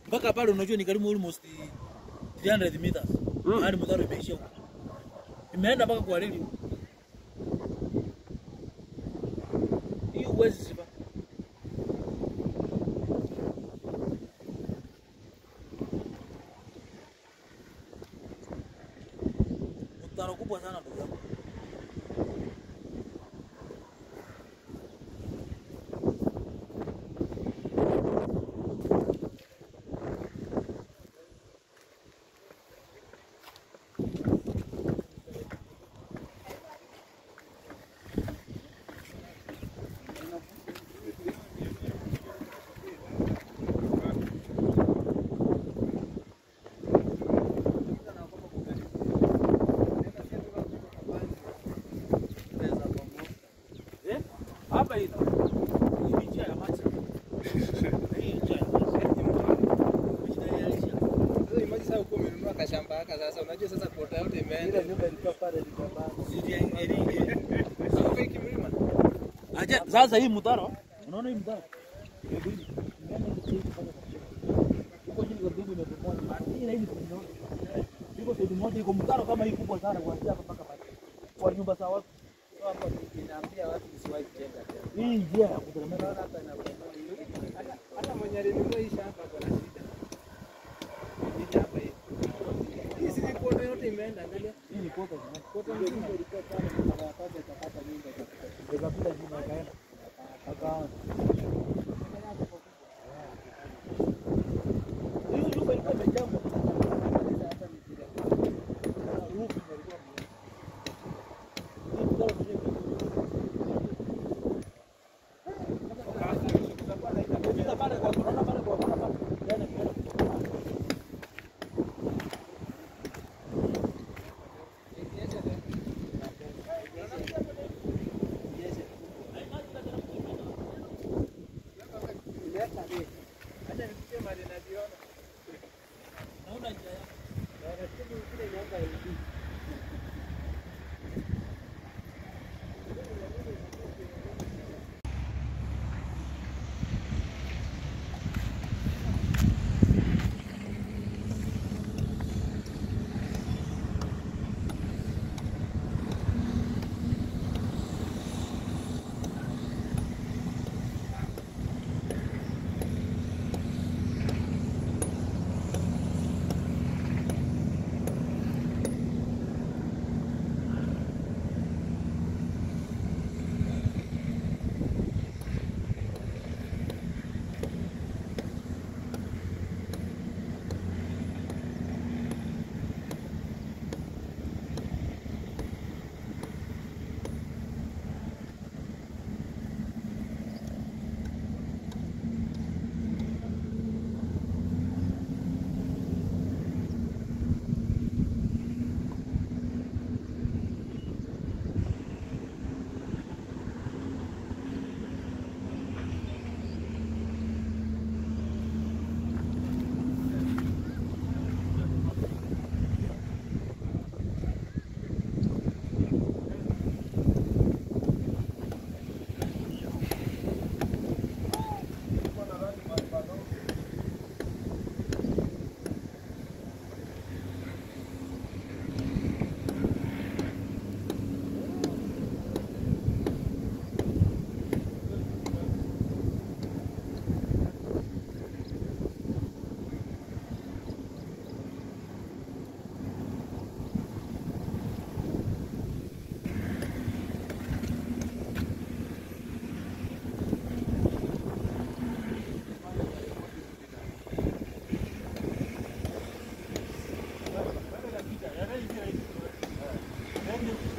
mpaka pale unajua ni karibu almost 300 meters Mm. hadi mtaro imeishia huko, imeenda mpaka kwa reli huko. hiyo huwezi ziba. Mtaro kubwa sana ndugu yangu. Eh? Hapa hii hii ni njia ya maji. Hii ni njia ya maji. Kujitayarisha. kashamba haka sasa, unajua sasa kuota yote imeenda. Njia ingine. Sasa fake mlima. Acha sasa hii mtaro. Unaona hii mtaro? Hebu hii. Huko chini kwa bibi imebomoa. Hii na hii ni kunyona. Iko sehemu moja iko mtaro kama hii kubwa sana kuanzia hapa mpaka pale. Kwa nyumba za watu. Hapo inaambia watu usiwahi kujenga tena. Hii njia ya kuteremka. Unaona hapa inabomoa. Hata- Hata mwenye alinunua hii shamba ako na shida. Hii shamba hii. Hii si kuota yote imeenda, angalia. Hii ni kota. Kuota mzima ilikuwa pale, mara ya kwanza ikapata nyumba ikapita. Ikapita jina ikaenda. Akaanza. Hiyo nyumba ilikuwa imejengwa. Hata mipira. Rufu ilikuwa Hii mtaro mwenyewe. Ukifika pale kwa unaona pale kwa unaona pale. Yaani kiona. Naona njia yake. Thank you.